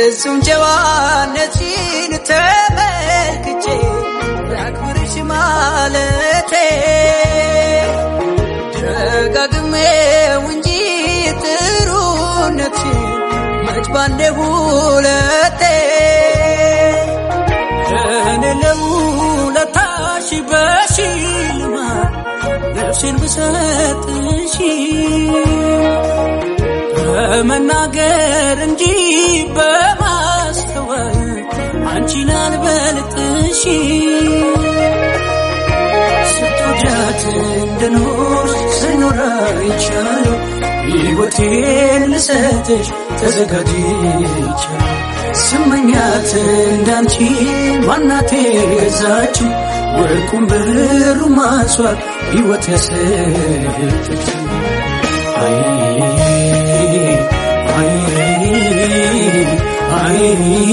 ፍጹም ጨዋነትሽን ተመልክቼ ላክብርሽ ማለቴ ደጋግሜው እንጂ ጥሩነትሽን መች ባንዴ ሁለቴ እኔ ለውለታሽ በሽልማት ነፍሴን ብሰጥሽ በመናገር እንጂ በማስተዋል አንቺን አልበልጥሽ ስትወጃት እንድኖር ስኖር አይቻለሁ ሕይወቴን ልሰጥሽ ተዘጋጅቻለሁ ስመኛት እንዳንቺ ማናቴ ገዛችው ወርቁን ብሩ ማስዋብ ሕይወት ያሰጠች አይ አይ አይ